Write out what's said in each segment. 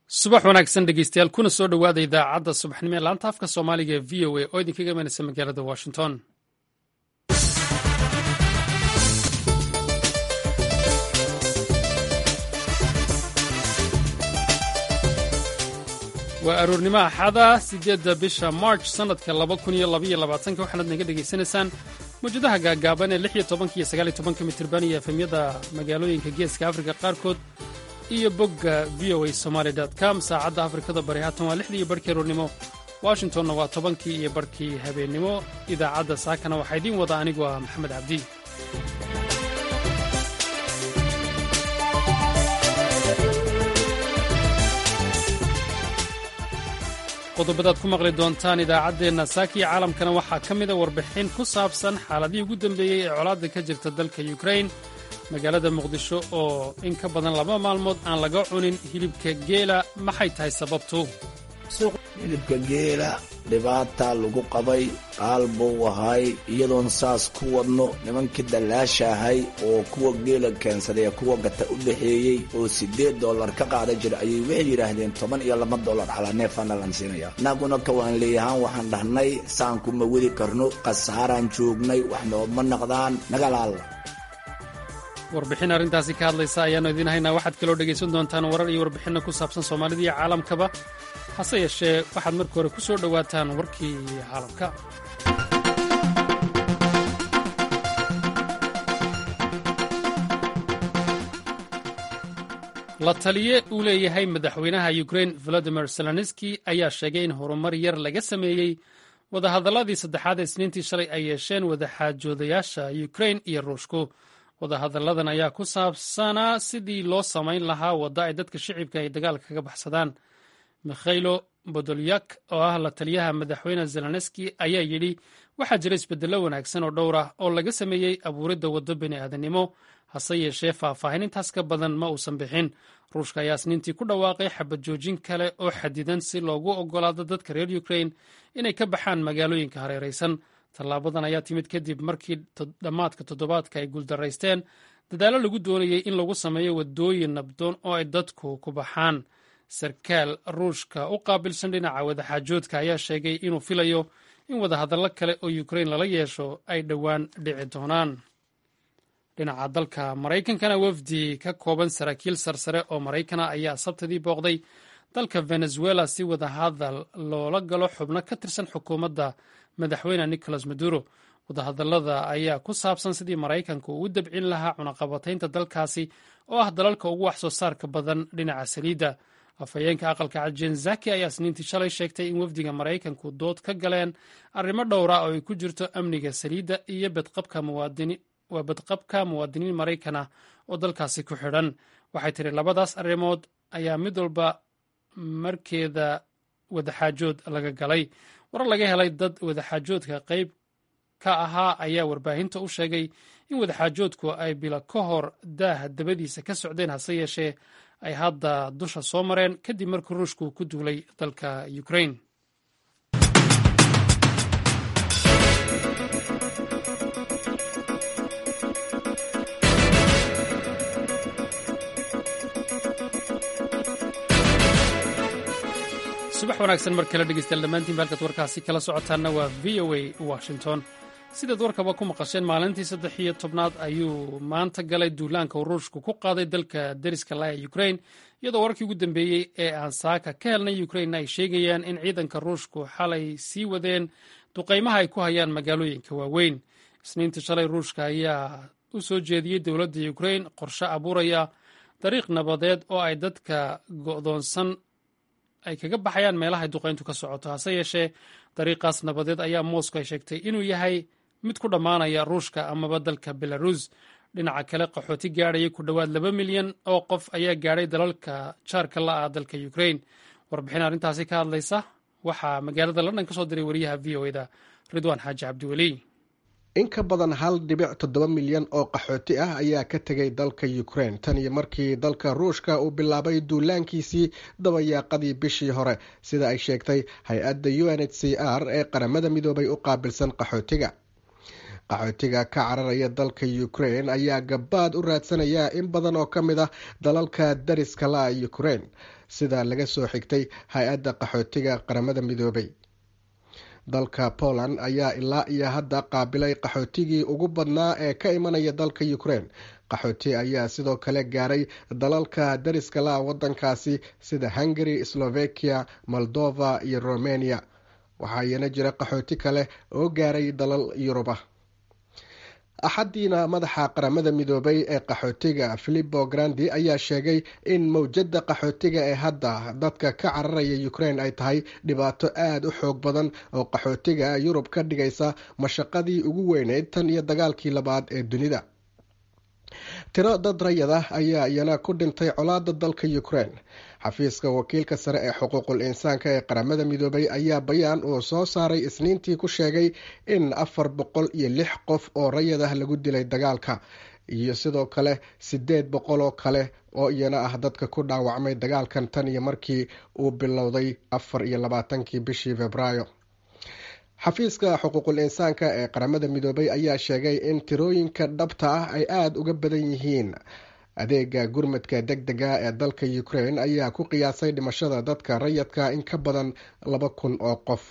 subax wanaagsan dhegeystayaal kuna soo dhowaada idaacadda subaxnimo ee laanta afka soomaaliga ee v o a oo idinkaga imanaysa magaalada washington waa aroornimo axada siddeedda bisha march sannadka laba kun iyo labaiyo labaatanka waxaanaad naga dhegaysanaysaan mawjadaha gaagaaban ee lix iyo tobanka iyo sagaal iyo tobanka mitirban iyo efemyada magaalooyinka geeska afrika qaarkood iyo bogga v o a somaali com saacadda afrikada bari haatan waa lixdii iyo barhkii aroornimo washingtonna waa tobankii iyo barhkii habeennimo idaacadda saakana waxaa idiin wada anigu ah maxamed cabdi qodobadaad ku maqli doontaan idaacaddeenna saakiya caalamkana waxaa ka mida warbixin ku saabsan xaaladihii ugu dambeeyey ee colaadda ka jirta dalka yukrain magaalada muqdisho oo in ka badan laba maalmood aan laga cunin hilibka geela maxay tahay sababtu hilibka geela dhibaata lagu qabay qaal buu ahay iyadoon saas ku wadno nimankii dallaasha ahay oo kuwa geela keensaday ee kuwa gata u dhexeeyey oo siddeed dollar ka qaada jira ayay waxay yidhaahdeen toban iyo laba dollar calaa neefana lan siinaya innaguna kawaan leeyahaan waxaan dhahnay saanku ma weli karno khasaaraan joognay wax nooma naqdaan nagalaalla warbixin arrintaasi ka hadlaysa ayaannu idiin haynaa waxaad kaloo dhegaysan doontaan warar iyo warbixinno ku saabsan soomaalida iyo caalamkaba hase yeeshee waxaad marka hore ku soo dhowaataan warkii caalamka la taliye uu leeyahay madaxweynaha yukrain volodimir zelenski ayaa sheegay in horumar yar laga sameeyey wadahadalladii saddexaad ee isniintii shalay ay yeesheen wadaxaajoodayaasha yukrain iyo ruushku wadahadalladan ayaa ku saabsanaa sidii loo samayn lahaa wadda ay dadka shicibka ay dagaalka kaga baxsadaan mikhailo bodolyak oo ah la taliyaha madaxweyne zelenski ayaa yidhi waxaa jira isbeddello wanaagsan oo dhowr ah oo laga sameeyey abuuridda waddo bini'aadanimo hase yeeshee faahfaahin intaas ka badan ma uusan bixin ruushka ayaa isniintii ku dhawaaqay xabad joojin kale oo xadidan si loogu oggolaado dadka reer yukrain inay ka baxaan magaalooyinka hareeraysan tallaabadan ayaa timid kadib markii dhammaadka toddobaadka ay guuldaraysteen dadaallo lagu doonayey in lagu sameeyo waddooyin nabdoon oo ay dadku ku baxaan sarkaal ruushka u qaabilsan dhinaca wadaxaajoodka ayaa sheegay inuu filayo in wadahadallo kale oo yukrain lala yeesho ay dhowaan dhici doonaan dhinaca dalka maraykankana wafdi ka kooban saraakiil sarsare oo maraykana ayaa sabtidii booqday dalka venezuela si wadahadal loola galo xubno ka tirsan xukuumadda madaxweyne nicolas maduro wadahadallada ayaa ku saabsan sidii maraykanku uu dabcin lahaa cunaqabataynta dalkaasi oo ah dalalka ugu wax soo saarka badan dhinaca saliidda afhayeenka aqalka cad zaki ayaa isniintii shalay sheegtay in wafdiga maraykanku dood ka galeen arrimo dhowra oo ay ku jirto amniga saliidda iyo waa badqabka muwaadiniin maraykan ah oo dalkaasi ku xidhan waxay tiri labadaas arrimood ayaa mid walba markeeda wadaxaajood laga galay warar laga helay dad wadaxaajoodka qayb ka ahaa ayaa warbaahinta u sheegay in wadaxaajoodku ay bilo ka hor daaha dabadiisa ka socdeen hase yeeshee ay hadda dusha soo mareen kadib markii ruushku ku duulay dalka ukrain subax wanaagsan mar kale dhegeystayaal dhammaantiinba halkaad warkaasi kala socotaanna waa v o a washington sidaad warkaba ku maqasheen maalintii saddex iyo tobnaad ayuu maanta galay duulaanka uu ruushku ku qaaday dalka deriska laa ee ukrain iyadoo warkii ugu dambeeyey ee aan saaka ka helnay ukrain ay sheegayaan in ciidanka ruushku xalay sii wadeen duqaymaha ay ku hayaan magaalooyinka waaweyn isniintii shalay ruushka ayaa u soo jeediyey dowladda ukrain qorshe abuuraya dariiq nabadeed oo ay dadka go'doonsan ay kaga baxayaan meelahay duqayntu ka socoto hase yeeshee dariiqaas nabadeed ayaa moscow ay sheegtay inuu yahay mid ku dhammaanaya ruushka amaba dalka belarus dhinaca kale qaxooti gaadhaya ku dhowaad laba milyan oo qof ayaa gaadhay dalalka jaarka la ah dalka ukrain warbixin arrintaasi ka hadlaysa waxaa magaalada london ka soo diray wariyaha v o eda ridwaan xaaji cabdiweli in ka badan hal dhibic toddoba milyan oo qaxooti ah ayaa ka tegay dalka ukraine tan iyo markii dalka ruushka uu bilaabay duulaankiisii dabayaaqadii bishii hore sida ay sheegtay hay-adda u n h c r ee qaramada midoobay u qaabilsan qaxootiga qaxootiga ka cararaya dalka ukraine ayaa gabaad u raadsanaya in badan oo ka mid ah dalalka dariska la ukraine sida laga soo xigtay hay-adda qaxootiga qaramada midoobay dalka poland ayaa ilaa iyo hadda qaabilay qaxootigii ugu badnaa ee ka imanaya dalka ukraine qaxooti ayaa sidoo kale gaaray dalalka dariska la wadankaasi sida hungary slovakia moldova iyo romania waxaa iyana jira qaxooti kale oo gaaray dalal yuruba axaddiina madaxa qaramada midoobay ee qaxootiga filipo grandi ayaa sheegay in mowjadda qaxootiga ee hadda dadka ka cararaya ukraine ay tahay dhibaato aada u xoog badan oo qaxootiga yurub ka dhigaysa mashaqadii ugu weyneyd tan iyo dagaalkii labaad ee dunida tiro dad rayad ah ayaa iyana ku dhintay colaada dalka ukraine xafiiska wakiilka sare ee xuquuqul insaanka ee qaramada midoobay ayaa bayaan uu soo saaray isniintii ku sheegay in afar boqol iyo lix qof oo rayad ah lagu dilay dagaalka iyo sidoo kale sideed boqol oo kale oo iyana ah dadka ku dhaawacmay dagaalkan tan iyo markii uu bilowday afar iyo labaatankii bishii februaayo xafiiska xuquuqul insaanka ee qaramada midoobay ayaa sheegay in tirooyinka dhabta ah ay aada uga badan yihiin adeega gurmadka deg dega ee dalka ukraine ayaa ku qiyaasay dhimashada dadka rayadka in ka badan laba kun oo qof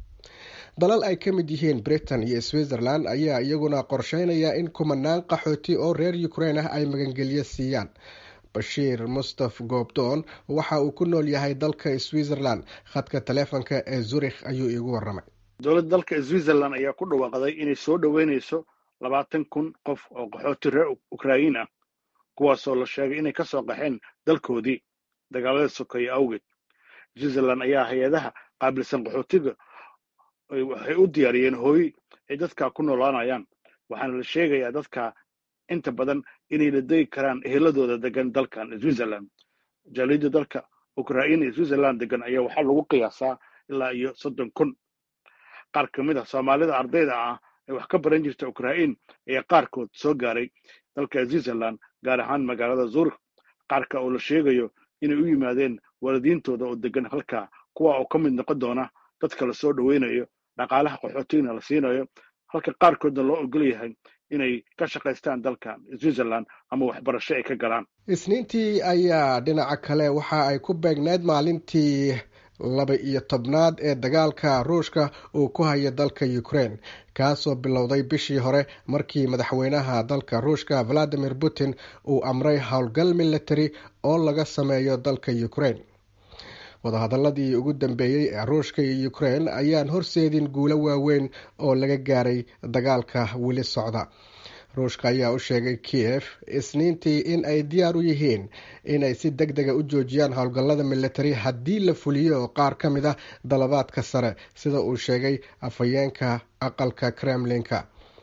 dalal ay ka mid yihiin britain iyo switzerland ayaa iyaguna qorsheynaya in kumanaan qaxooti oo reer ukraine ah ay magangelyo siiyaan bashiir mustaf goobdoon waxa uu ku nool yahay dalka switzerland khadka taleefonka ee zurikh ayuu iigu waramay dowladda dalka switzerland ayaa ku dhawaaqday inay soo dhoweynayso labaatan kun qof oo qaxooti reer ukrain ah kuwaasoo la sheegay inay ka soo qaxeen dalkoodii dagaalada sokeeye awgeed switzerland ayaa hay-adaha qaabilsan qaxootiga waxay u diyaariyeen hooy ay dadka ku noolaanayaan waxaana la sheegayaa dadka inta badan inay la degi karaan eheladooda degan dalkan switzerland jaaliyadda dalka ukrain iyo switzerland degan ayaa waxaa lagu qiyaasaa ilaa iyo soddon kun qaar ka mid ah soomaalida ardayda ah ee wax ka baran jirta ukrain ayaa qaarkood soo gaaray dalka switzerland gaar ahaan magaalada zurikh qaarka oo la sheegayo inay u yimaadeen waalidiintooda oo degan halkaa kuwa oo ka mid noqon doona dadka la soo dhoweynayo dhaqaalaha qaxootigna la siinayo halka qaarkoodna loo ogol yahay inay ka shaqaystaan dalka switzerland ama waxbarasho ay ka galaan isniintii ayaa dhinaca kale waxa ay ku beegneyd maalintii laba iyo tobnaad ee dagaalka ruushka uu ku haya dalka ukraine kaasoo bilowday bishii hore markii madaxweynaha dalka ruushka valadimir putin uu amray howlgal military oo laga sameeyo dalka ukraine wadahadaladii ugu dambeeyey ee ruushka iyo ukraine ayaan horseedin guulo waaweyn oo laga gaaray dagaalka weli socda ruushka ayaa u sheegay kiev isniintii in ay diyaar u yihiin inay si deg dega u joojiyaan howlgallada military haddii la fuliyo qaar ka mid ah dalabaadka sare sida uu sheegay afhayeenka aqalka kremlinka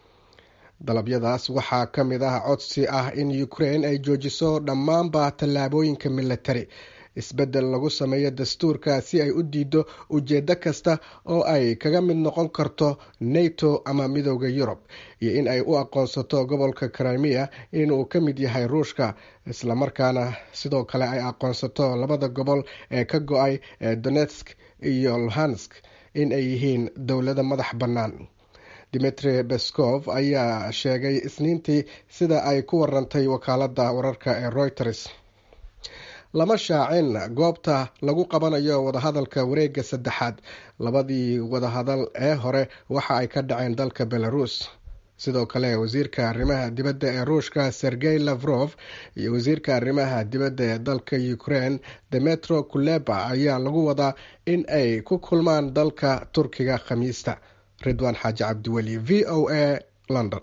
dalabyadaas waxaa ka mid ah codsi ah in ukraine ay joojiso dhammaanba tallaabooyinka military isbeddel lagu sameeyo dastuurka si ay u diido ujeeddo kasta oo ay kaga mid noqon karto nato ama midooda yurub iyo in ay u aqoonsato gobolka crimea inuu ka mid yahay ruushka islamarkaana sidoo kale ay aqoonsato labada gobol ee ka go-ay ee donetsk iyo luhansk in ay yihiin dowlado madax bannaan dimitri beskov ayaa sheegay isniintii sida ay ku warantay wakaaladda wararka ee reuters lama shaacin goobta lagu qabanayo wadahadalka wareega saddexaad labadii wadahadal ee hore waxa ay ka dhaceen dalka belarus sidoo kale wasiirka arrimaha dibadda ee ruushka sergey lavrof iyo wasiirka arrimaha dibadda ee dalka ukraine demetro kuleba ayaa lagu wadaa in ay ku kulmaan dalka turkiga khamiista ridwaan xaaji cabdiweli v o a london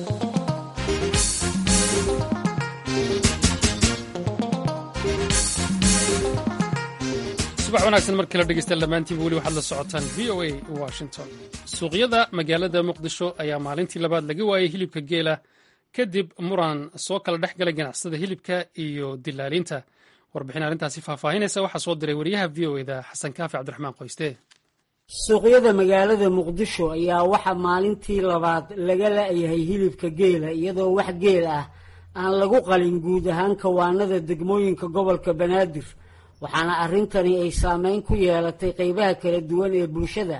subax wanaagsan markii la dhegeysta dhammaantiiba weli waxaad la socotaan v o a washington suuqyada magaalada muqdisho ayaa maalintii labaad laga waayay hilibka geela kadib muran soo kala dhex galay ganacsada hilibka iyo dilaaliinta warbixin arrintaasi faahfaahinaysa waxaa soo diray wariyaha v o eda xasan kaafi cabdiraxmaan qoyste suuqyada magaalada muqdisho ayaa waxaa maalintii labaad laga la-yahay hilibka geela iyadoo wax geel ah aan lagu qalin guud ahaan kawaanada degmooyinka gobolka banaadir waxaana arrintani ay saameyn ku yeelatay qeybaha kala duwan ee bulshada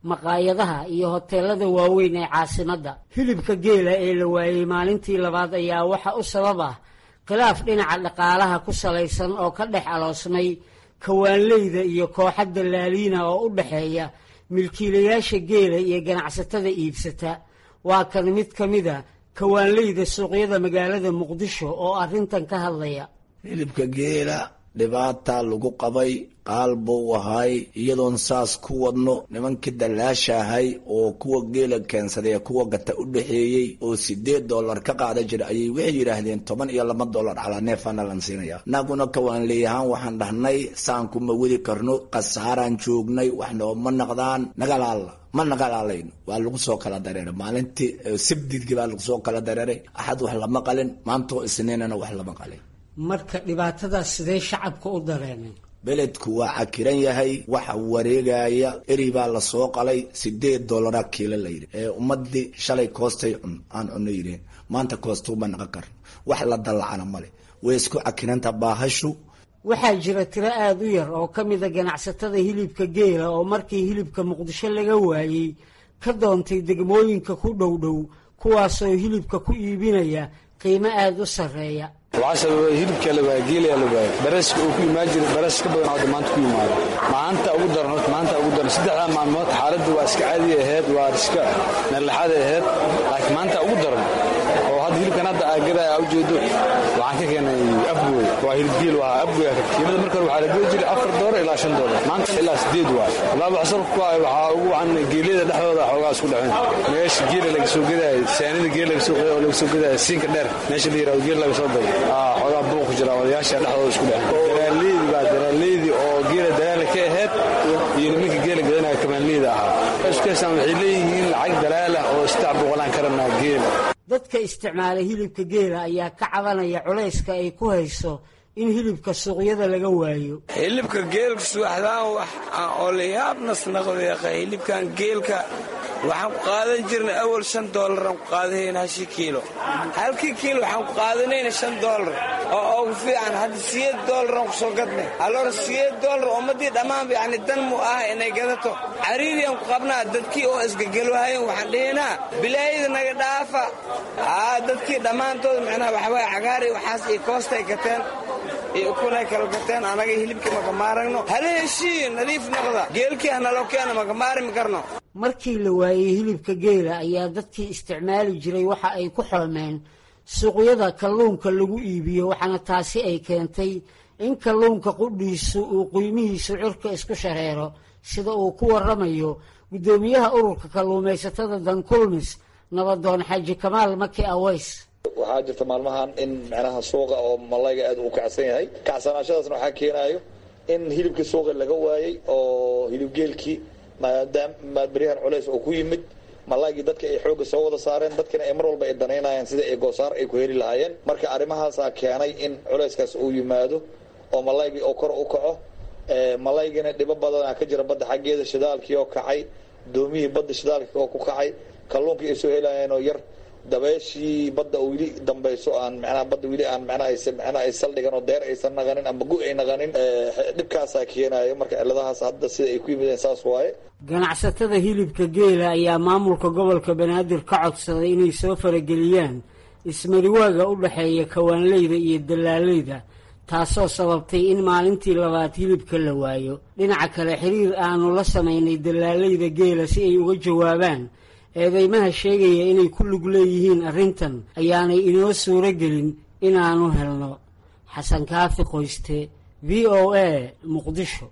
maqaayadaha iyo hoteelada waaweyn ee caasimadda hilibka geela ee la waayey maalintii labaad ayaa waxa u sabab ah khilaaf dhinaca dhaqaalaha ku salaysan oo ka dhex aloosnay kawaanleyda iyo kooxa dallaaliina oo u dhexeeya milkiilayaasha geela iyo ganacsatada iibsata waa kan mid ka mid a kawaanleyda suuqyada magaalada muqdisho oo arrintan ka hadlaya hilibka geela dhibaata lagu qabay qaal buu ahay iyadoon saas ku wadno nimankii dallaasha ahay oo kuwa geela keensaday kuwa gata u dhexeeyey oo sideed dollar ka qaada jira ayay waxay yidhaahdeen toban iyo laba dollar calaa neefana lan siinaya naguna kawaanleeyahaan waxaan dhahnay saan kuma wadi karno khasaaraan joognay wax nooma naqdaan nagalaalla ma nagalaalayn waa lagu soo kala dareeray maalintii sabdidkii baa lagu soo kala dareeray axad wax lama qalin maantoo isniinana wax lama qalin marka dhibaatadaas sidee shacabka u dareemeen beledku waa cakiran yahay waxa wareegaya eri baa lasoo qalay sideed dolara kiilo layidhi ee ummadii shalay koostay aan cuno yidheen maanta koostuuma naqan karno wax la dallacana male way isku cakiranta baahashu waxaa jira tiro aada u yar oo ka mida ganacsatada hilibka geela oo markii hilibka muqdisho laga waayey ka doontay degmooyinka ku dhow dhow kuwaasoo hilibka ku iibinaya qiimo aada u sarreeya waxaa sababa hilibka la waaya geelaya la waaya baraska uu ku imaan jiray baras ka badan hadda maanta ku yimaado maanta ugu daran horta maanta ugu daran saddexdaa maalmood xaaladda waa iska caadi ahayd waa iska meerlaxaad ahayd laakiin maanta ugu daran oo hadda hilibkan hadda aagada aa ujeedo waxaan ka keenay afgoy waa hilib geel waa afgoy kiilada marka hore waxaa la geli jiray afar doolar ilaa shan doolar maanta ilaa sideed waay wallaahi wax sababka ku ah waxaa ugu wacan geelyada dhexdooda xoogaa isku dhexeen meesha geela laga soo gadaayo saanida geel laga soo gadaayo oo laga soo gadaayo siinka dheer meesha la yirahdo geel laga soo gado xoogaa buuq ku jira odayaasha dhexdooda isku dhexeen daraaleydi baa daraaleydi oo geela dalaala ka ahayd iyo nimanka geela gadanaya kamaanleyda ahaa iskeesaan waxay leeyihiin lacag dalaala oo istaa boqolaan karanaa geela dadka isticmaala hilibka geela ayaa ka cabanaya culayska ay ku hayso in hilibka suuqyada laga waayo hilibka geelka subaxdaan wax aan olayaabnas naqdeeqa hilibkan geelka waxaan ku qaadan jirnay awal shan doolaraan ku qaadahayna hashi kiilo halkii kiilo waxaan ku qaadanayna shan doolar oo ugu fiican hadda siyeed doolaraan ku soo gadnay alloora siyeed doolar ummaddii dhammaanba yacni dan mu ah inay gadato cariiriyaan ku qabnaa dadkii oo isgegelwahayen waxaan dhihinaa bilaayada naga dhaafa aa dadkii dhammaantood macnaha waxawaaye cagaar iyo waxaas iyo koostay gateen iyo ukunay kala gateen anaga hilibkii makamaaragno hala heshiiyo nadiif noqda geelkii hanaloo keena makamaarimi karno markii la waayey hilibka geela ayaa dadkii isticmaali jiray waxa ay ku xoomeen suuqyada kalluunka lagu iibiyo waxaana taasi ay keentay in kalluunka qudhiisu uu qiimihiisu cirka isku shareero sida uu ku waramayo guddoomiyaha ururka kalluumaysatada dankulmis nabadoon xaaji kamaal maki aweys waxaa jirta maalmahan in micnaha suuqa oo malayga aad uu kacsan yahay kacsanaashadaasna waxaa keenaayo in hilibkii suuqa laga waayey oo hilibgeelkii maadaama beryahan culays oo ku yimid malaygii dadka ay xoogga soo wada saareen dadkina ay mar walba ay danaynayaan sida ay goosaar ay ku heli lahaayeen marka arrimahaasaa keenay in culayskaas uu yimaado oo malaygii oo kor u kaco malaygina dhibo badanaa ka jira badda xaggeeda shidaalkii oo kacay doomihii badda shidaalkii oo ku kacay kalluunkii ay soo helayeen oo yar dabeeshii badda oo weli dambayso aan manaha badda weli aan manaha manaha ay saldhigan oo deer aysan naqanin ama gu ay naqanin dhibkaasaa keenayo marka ciladahaas hadda sida ay ku yimideen saas waaye ganacsatada hilibka geela ayaa maamulka gobolka banaadir ka codsaday inay soo farageliyaan ismariwaaga u dhexeeya kawaanleyda iyo dallaaleyda taasoo sababtay in maalintii labaad hilibka la waayo dhinaca kale xiriir aanu la samaynay dallaaleyda geela si ay uga jawaabaan eedeymaha sheegaya inay ku lug leeyihiin arrintan ayaanay inoo suuro gelin inaanu helno xasan kaafi qoyste v o a muqdisho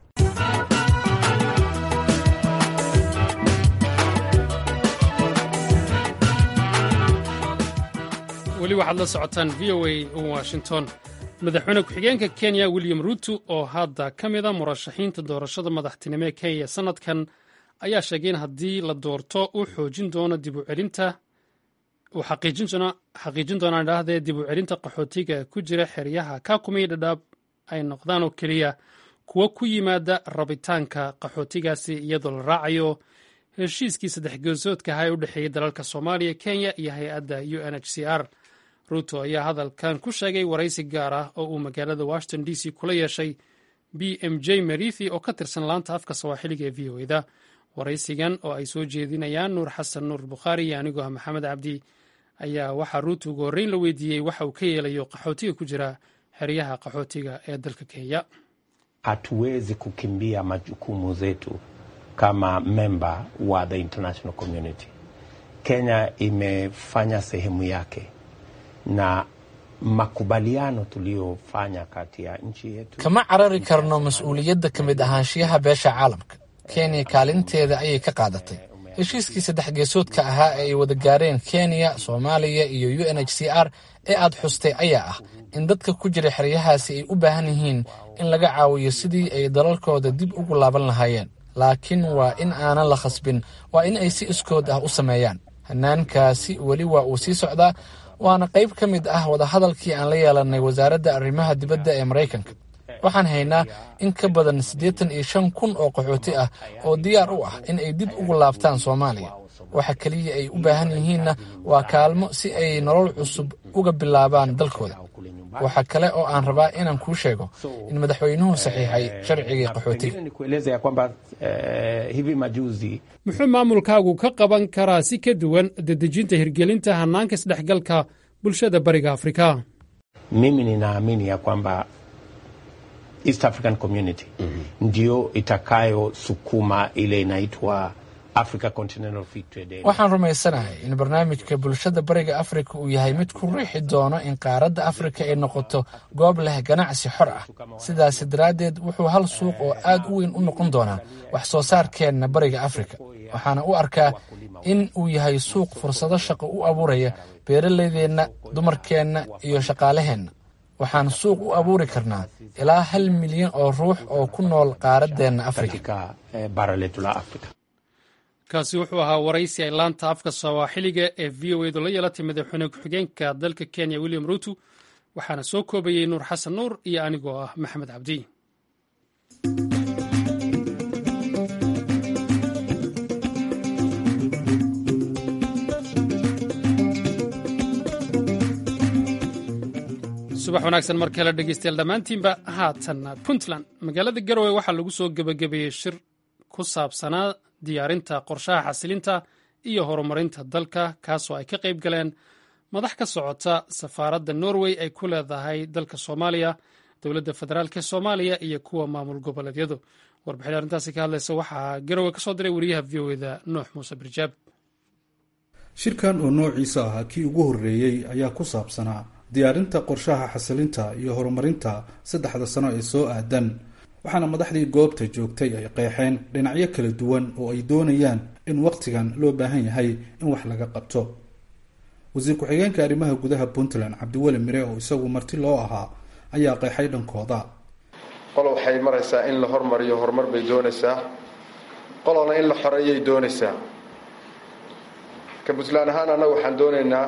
weli waxaad la socotaan v o a washington madaxweyne ku-xigeenka kenya william ruuto oo hadda ka mid a murashaxiinta doorashada madaxtinimo ee kenya sanadkan ayaa sheegay in haddii la doorto uu xoojin doono dib u celinta uu xaqiijin doonaan idhaahdee dib u celinta qaxootiga ku jira xeryaha kakumii dhadhaab ay noqdaan oo keliya kuwo ku yimaada rabitaanka qaxootigaasi iyadoo la raacayo heshiiskii saddex geesoodka ahaa ee u dhexeeyey dalalka soomaaliya kenya iyo hay-adda u n h c r ruuto ayaa hadalkan ku sheegay waraysi gaar ah oo uu magaalada washington d c kula yeeshay b m j marithi oo ka tirsan laanta afka sawaaxiliga ee v o eda waraysigan oo ay soo jeedinayaan nuur xasan nuur bukhaari iyo anigoo ah maxamed cabdi ayaa waxaa ruuta ugu horreyn la weydiiyey waxa uu ka yeelayo qaxootiga ku jira xeryaha qaxootiga ee dalka kenya hatuwezi kukimbia majukumu zetu kama memba wa the international community. Kenya imefanya sehemu yake na makubaliano tuliyofanya kati ya nchi yetu. kama carari karno mas-uuliyadda ka mid ahaanshiyaha beesha caalamka kenya kaalinteeda ayay ka qaadatay heshiiskii saddex geesoodka ahaa ee ay wada gaareen kenya soomaaliya iyo u n h c r ee aad xustay ayaa ah in dadka ku jira xeryahaasi ay u baahan yihiin in laga caawiyo sidii ay dalalkooda dib ugu laaban lahaayeen laakiin waa in aanan la khasbin waa in ay si iskood ah u sameeyaan hanaankaasi weli waa uu sii socdaa waana qayb ka mid ah wadahadalkii aan la yeelanay wasaaradda arrimaha dibadda ee maraykanka waxaan haynaa in ka badan siddeetan iyo shan kun oo qaxooti ah oo diyaar u ah in ay dib ugu laabtaan soomaaliya waxa keliya ay u baahan yihiinna waa kaalmo si ay nolol cusub uga bilaabaan dalkooda waxa kale oo aan rabaa inaan kuu sheego in madaxweynuhu saxiixay sharcigii qaxootiga muxuu maamulkaagu ka qaban karaa si ka duwan dedejinta hirgelinta hanaanka isdhexgalka bulshada bariga afrika Mimi ninaamini ya kwamba East African Community ndio itakayosukuma ile inaitwa Africa Continental Free Trade Area. waxaan rumaysanahay in barnaamijka bulshada bariga afrika uu yahay mid ku riixi doono in qaaradda afrika ay noqoto goob leh ganacsi xor ah sidaasi daraaddeed wuxuu hal suuq oo aad u weyn u noqon doonaa wax soo saarkeenna bariga afrika waxaana u arkaa in uu yahay suuq fursado shaqo u abuuraya beeralaydeenna dumarkeenna iyo shaqaalaheenna waxaan suuq u abuuri karnaa ilaa hal milyan oo ruux oo ku nool qaaraddeenna afrika katika eh, bara letu la Afrika. kaasi wuxuu ahaa waraysi ay laanta afka sawaaxiliga ee v o edu la yeelatay madaxweyne ku-xigeenka dalka kenya william ruutu waxaana soo koobayey nuur xasan nuur iyo anigoo ah maxamed cabdi subax wanaagsan mar kale dhegeystayaal dhammaantiinba haatan puntland magaalada garowe waxaa lagu soo gebagabeeyey shir ku saabsanaa diyaarinta qorshaha xasilinta iyo horumarinta dalka kaasoo ay ka qayb galeen madax ka socota safaaradda norway ay ku leedahay dalka soomaaliya dowladda federaalk ee soomaaliya iyo kuwa maamul goboleedyadu warbixin arrintaasi ka hadlaysa waxaa garowe ka soo diray wariyaha v o eda nuux muuse birjaab shirkan oo noociisa ahaa kii ugu horreeyey ayaa ku saabsanaa diyaarinta qorshaha xasilinta iyo horumarinta saddexda sano ee soo aadan waxaana madaxdii goobta joogtay ay qeexeen dhinacyo kala duwan oo ay doonayaan in wakhtigan loo baahan yahay in wax laga qabto wasiir ku-xigeenka arrimaha gudaha puntland cabdiweli mire oo isagu marti loo ahaa ayaa qeexay dhankooda qolo waxay maraysaa in la hormariyo horumar bay doonaysaa qolona in la xoreeyay doonaysaa ka puntland ahaan annaga waxaan doonaynaa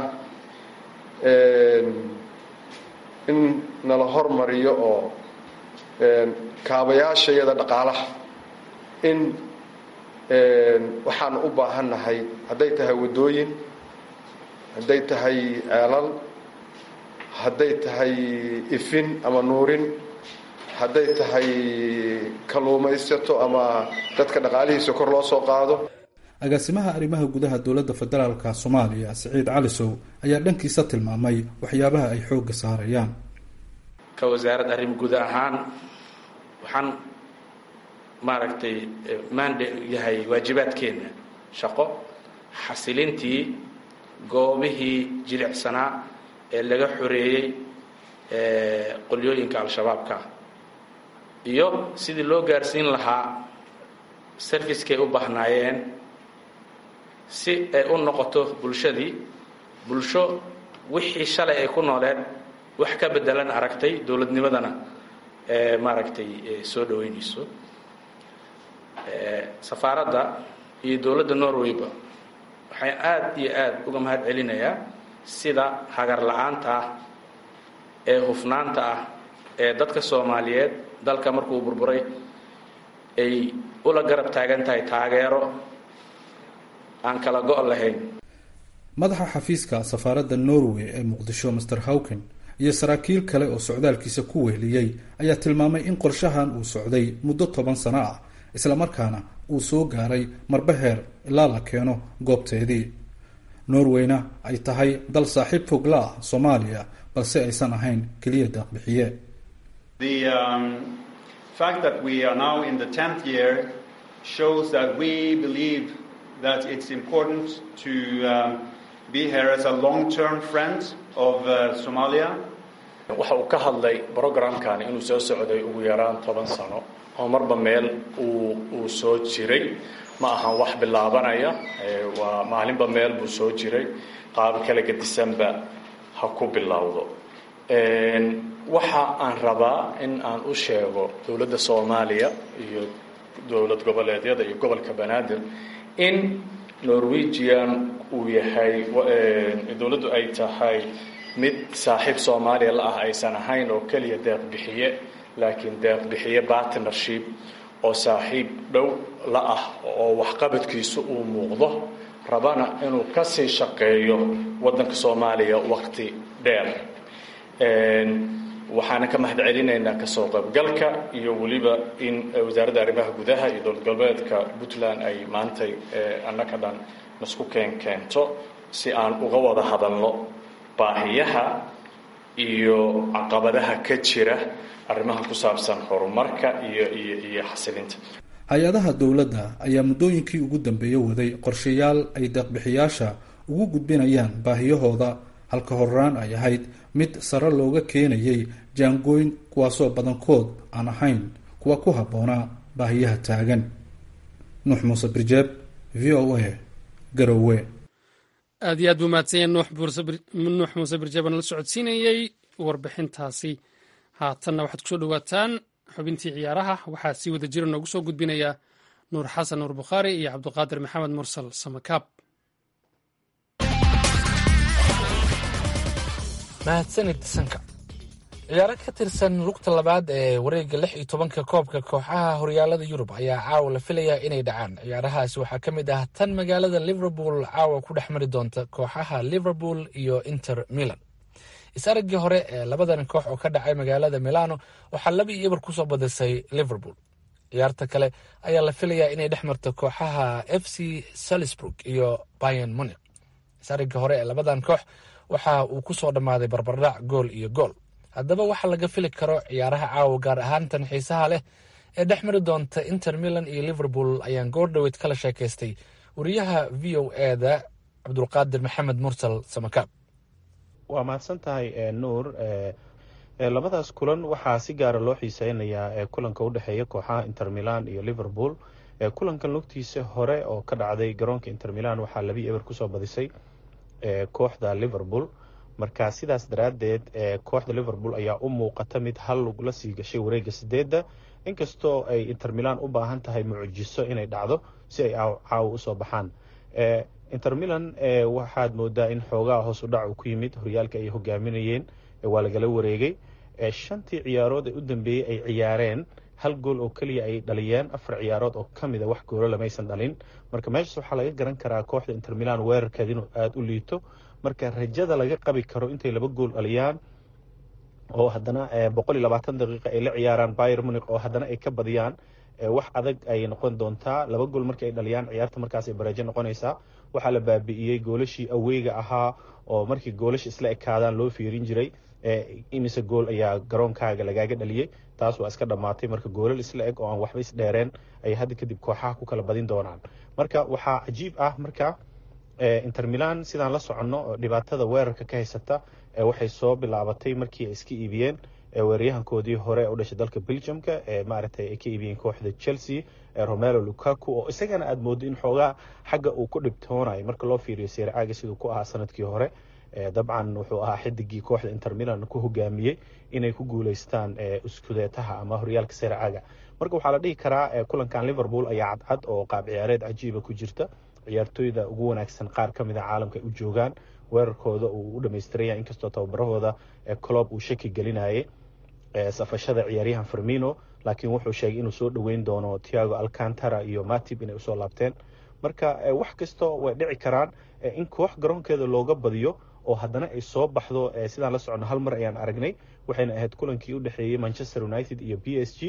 in nala hormariyo oo kaabayaasha iyada dhaqaalaha in waxaan u baahannahay hadday tahay waddooyin hadday tahay ceelal hadday tahay ifin ama nuurin hadday tahay kalluumaysato ama dadka dhaqaalihiisa kor loo soo qaado agaasimaha arrimaha gudaha dowladda federaalka soomaaliya siciid calisow ayaa dhankiisa tilmaamay waxyaabaha ay xoogga saarayaan ka wasaaradda arrim guud ahaan waxaan maaragtay mande yahay waajibaadkeenna shaqo xasilintii goobihii jilicsanaa ee laga xoreeyey qolyooyinka al-shabaabka iyo sidii loo gaarsiin lahaa servicekay u baahnaayeen si ay u noqoto bulshadii bulsho wixii shalay ay ku nooleen wax ka bedelan aragtay dowladnimadana ee maaragtay soo dhaweynayso safaaradda iyo dowladda norwayba waxay aada iyo aada uga mahad celinayaa sida hagar la-aanta ah ee hufnaanta ah ee dadka soomaaliyeed dalka markuu burburay ay ula garab taagan tahay taageero aan kala go' lahayn madaxa xafiiska safaaradda norway ee muqdisho master hawken iyo saraakiil kale oo socdaalkiisa ku weheliyey ayaa tilmaamay in qorshahan uu socday muddo toban sano ah islamarkaana uu soo gaaray marba heer ilaa la keeno goobteedii norwayna ay tahay dal saaxiib fog la ah soomaaliya balse aysan ahayn keliya deeqbixiye fact that we are now in the 10th year shows that we believe that it's important to um, be here as a long-term friend of uh, Somalia. waxa uu ka hadlay brogramkani inuu soo socday ugu yaraan toban sano oo marba meel uu uu soo jiray ma ahan wax bilaabanaya waa maalinba meel buu soo jiray qaab kale gadisanba ha ku bilowdo waxa aan rabaa in aan u sheego dowladda soomaaliya iyo dowlad goboleedyada iyo gobolka banaadir in norwegian uu yahay dowladdu ay tahay mid saaxiib soomaaliya la ah aysan ahayn oo keliya deeq bixiye laakiin deeq bixiye partnership oo saaxiib dhow la ah oo waxqabadkiisu uu muuqdo rabana inuu ka sii shaqeeyo waddanka soomaaliya waqti dheer waxaana ka mahad celinaynaa kasoo qaybgalka iyo weliba in wasaaradda arrimaha gudaha iyo dowlad goboleedka puntland ay maantay annaka dhan nasku keen keento si aan uga wada hadalno baahiyaha iyo caqabadaha ka jira arrimaha ku saabsan horumarka iyo iyo iyo xasilinta hay-adaha dowladda ayaa muddooyinkii ugu dambeeyey waday qorshayaal ay deeqbixiyaasha ugu gudbinayaan baahiyahooda halka horaan ay ahayd mid sare looga keenayay jaangooyn kuwaasoo badankood aan ahayn kuwa ku habboonaa baahiyaha taagan nuux muuse birjeeb v o a garowe aad iyo aad buu mahadsanya nuux muuse birjeebaan la socodsiinayey warbixintaasi haatanna waxaad kusoo dhowaataan xubintii ciyaaraha waxaa si wada jira noogu soo gudbinaya nuur xasan nuur bukhaari iyo cabdiqaadir maxamed mursal samakaab mahadsanid sanka ciyaaro ka tirsan lugta labaad ee wareegga lix iyo tobanka koobka kooxaha horyaalada yurub ayaa caawa la filayaa inay dhacaan ciyaarahaasi waxaa ka mid ah tan magaalada liverpool caawa ku dhex mari doonta kooxaha liverpool iyo inter milan is-araggii hore ee labadan koox oo ka dhacay magaalada milano waxaa laba iyo eber kusoo badisay liverpool ciyaarta kale ayaa la filayaa inay dhex marto kooxaha f c salisburg iyo bayan munic is-araggii hore ee labadan koox waxa uu ku soo dhammaaday barbardhac gool iyo gool haddaba waxaa laga fili karo ciyaaraha caawa gaar ahaan tan xiisaha leh ee dhex mari doonta inter milan iyo liverpool ayaan goordhoweyd kala sheekaystay wariyaha v o eda cabdulqaadir maxamed mursal samakaab waa mahadsan tahay nuur labadaas kulan waxaa si gaara loo xiiseynayaa kulanka udhexeeya kooxaha inter milan iyo liverpool kulankan lugtiisa hore oo ka dhacday garoonka inter milan waxaa labi eber kusoo badisay kooxda liverpool marka sidaas daraaddeed kooxda liverpool ayaa u muuqata mid hal lug la sii gashay wareegga sideedda inkastoo ay inter milan u baahan tahay mucjiso inay dhacdo si ay caawa usoo baxaan inter milan waxaad moodaa in xoogaha hoos u dhac uu ku yimid horyaalka ay hogaaminayeen waa lagala wareegay shantii ciyaarood ee u dambeeyey ay ciyaareen hal gool oo keliya ay dhaliyeen afar ciyaarood oo ka mid a wax goolo lamaysan dhalin marka meeshaas waxaa laga garan karaa kooxda inter milan weerarkeeda inuu aada u liito marka rajada laga qabi karo intay laba gool dhaliyaan oo haddana boqol iyo labaatan daqiiqa ay la ciyaaraan bayer munic oo haddana ay ka badiyaan wax adag ay noqon doontaa laba gool marka ay dhaliyaan ciyaarta markaas ay bareejo noqonaysaa waxaa la baabi'iyey goolashii aweyga ahaa oo markii goolasha isla ekaadaan loo fiirin jiray imise gool ayaa garoonkaaga lagaaga dhaliyey taas waa iska dhammaatay marka goolal isla eg oo aan waxba isdheereen ay hadda kadib kooxaha ku kala badin doonaan marka waxaa cajiib ah marka inter milan sidaan la soconno dhibaatada weerarka ka haysata waxay soo bilaabatay markii ay iska iibiyeen weeraryahankoodii hore u dhashay dalka belgiumka maaragtay ay ka iibiyeen kooxda chelsea romelo lukaku oo isagana aada moodo in xoogaa xagga uu ku dhibtoonayo marka loo fiiriyo seercaaga siduu ku ahaa sanadkii hore dabcan wuxuu ahaa xidigii kooxda inter milan ku hogaamiyey inay ku guuleystaan iskudeetaha ama horyaalka seercaaga marka waxaa la dhihi karaa kulankan liverpool ayaa cadcad oo qaab ciyaareed cajiiba ku jirta ciyaartooyda ugu wanaagsan qaar ka mid a caalamka ay u joogaan weerarkooda uu u dhamaystiraya inkastoo tababarahooda colob uu shaki gelinayay safashada ciyaaryahan fermino laakiin wuxuu sheegay inuu soo dhoweyn doono tiago alcantara iyo matib inay usoo laabteen marka wax kastoo way dhici karaan in koox garoonkeeda looga badiyo oo haddana ay soo baxdo sidaan la socono hal mar ayaan aragnay waxayna ahayd kulankii u dhexeeyey manchester united iyo b s g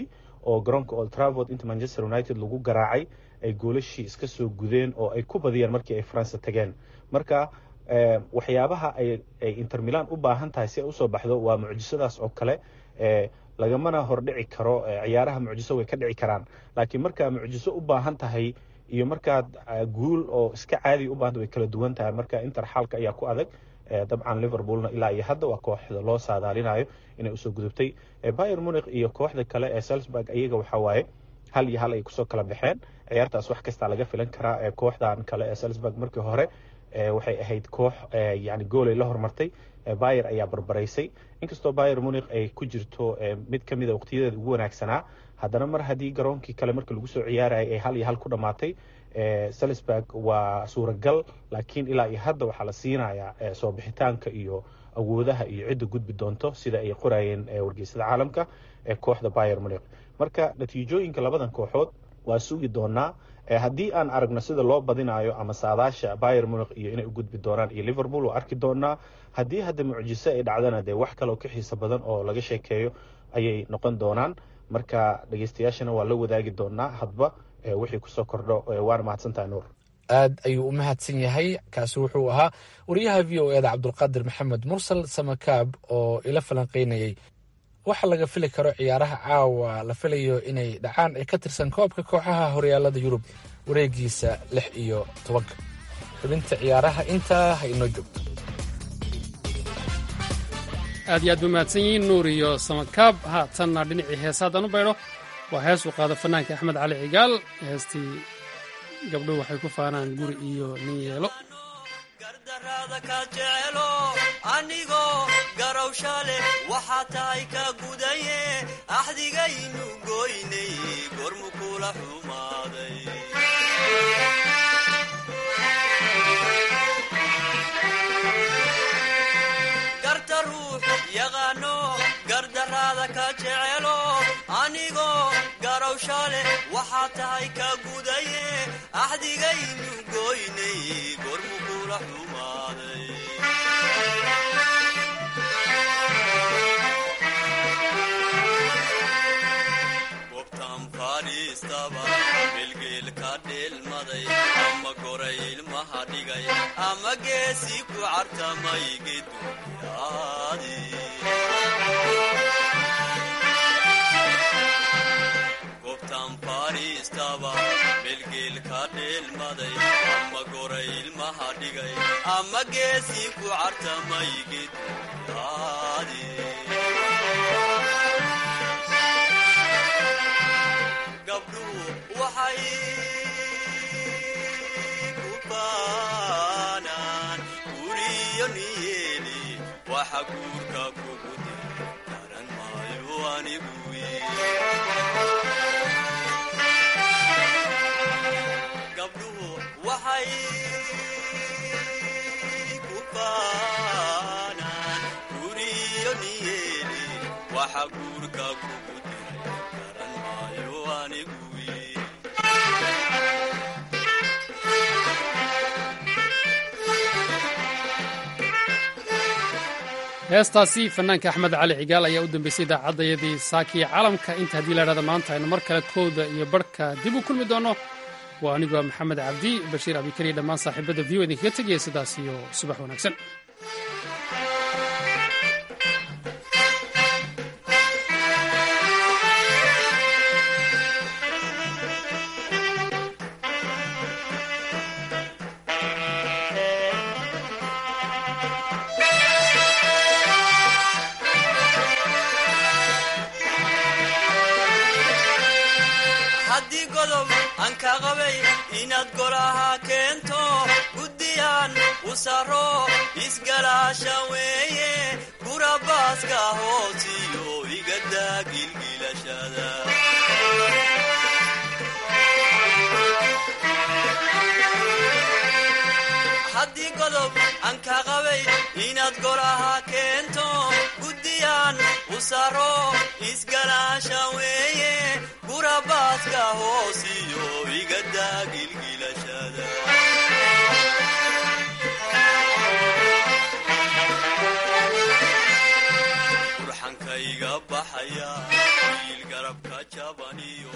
oo garoonka old travord inta manchester united lagu garaacay ay goolashii iska soo gudeen oo ay ku badiyeen markii ay france tageen marka waxyaabaha ay inter milan u baahan tahay si ay usoo baxdo waa mucjisadaas oo kale lagamana hordhici karo ciyaaraha mucjiso way ka dhici karaan laakiin markaa mucjiso u baahan tahay iyo markaad guul oo iska caadi u baahanta way kala duwan tahay marka inter xaalka ayaa ku adag dabcan liverpoolna ilaa iyo hadda waa kooxda loo saadaalinayo inay usoo gudubtay bayer munich iyo kooxda kale ee salzburg iyaga waxaa waaye hal iyo hal ay kusoo kala baxeen ciyaartaas wax kastaa laga filan karaa kooxdan kale ee salzburg markii hore waxay ahayd koox yani goolay la hormartay bayer ayaa barbaraysay inkastoo bayer munich ay ku jirto mid ka mida waqtiyadeeda ugu wanaagsanaa haddana mar haddii garoonkii kale marka lagu soo ciyaarayay ay hal iyo hal ku dhammaatay salisburg waa suuragal laakiin ilaa iyo hadda waxaa la siinayaa soo bixitaanka iyo awoodaha iyo cidda gudbi doonto sida ay qorayeen wargeysada caalamka ee kooxda bayer munich marka natiijooyinka labadan kooxood waa sugi doonaa haddii aan aragno sida loo badinayo ama saadaasha bayer munich iyo inay u gudbi doonaan iyo liverpool waa arki doonaa haddii hadda mucjiso ay dhacdana dee wax kaleoo ka xiiso badan oo laga sheekeeyo ayay noqon doonaan marka dhegeystayaashana waa la wadaagi doonaa hadba wixii kusoo kordho waana mahadsantahay nuur aad ayuu u mahadsan yahay kaasi wuxuu ahaa wariyaha v o eda cabdulqaadir maxamed mursal samakaab oo ila falanqeynayay waxa laga fili karo ciyaaraha caawa la filayo inay dhacaan ee ka tirsan koobka kooxaha horyaalada yurub wareegiisa lix iyo tobanka xubinta ciyaaraha intaa ha inoo joogto aad iyo aad ba mahadsan yihiin nuur iyo samakaab haatanna dhinacii heesa haddaan u baydho waa hees uu qaado fanaanka axmed cali cigaal heestii gabdho waxay ku faanaan guri iyo nin yeelo anigoo garowsha leh waxaa tahay ka gudaye axdigaynu goynay gormu kula xumaaday garta ruux yaqaano gardaraada ka jecelo anigoo garowsha leh waxaa tahay ka gudaye axdigaynu goynay gormu kula xumaaday gobtan fadhiistaba bilgeelka dheelmaday ama goray ilmaha dhigay ama geesi ku cartamay geduyaadi gobtan fadhiistaba bilgeelka dheelmaday ama goray ilmaha dhigay ama geesi ku cartamay geduyaadi gabdhuhu waxay ku baanaan guriyo niyeeli waxa guurka kugu dir garan maayo anigu gabdhuhu waxay ku baanaan guriyo niyeeli waxa guurka kugu dir garan maayo anigu heestaasi fanaanka axmed cali cigaal ayaa u dambeysay idaacadayadii saakiya caalamka inta haddii la idhahda maanta aynu mar kale kooda iyo barhka dib u kulmi doonno waa anigoo maxamed cabdi bashiir abikariya dhammaan saaxiibadda v o idinkaga tegaya sidaas iyo subax wanaagsan haddii godob aan ka qabay inaad golaha keento guddiyaan u saro isgalaasha weeye gurabaaska hoosiyo igadaa gilgilashada haddii godob aan ka qabay inaad golaha keento guddiyaan u saro isgalaasha weeye gurabaaska hoosiyo igadaa gilgilashada burxankayga baxaya wiil garabka jabaniyo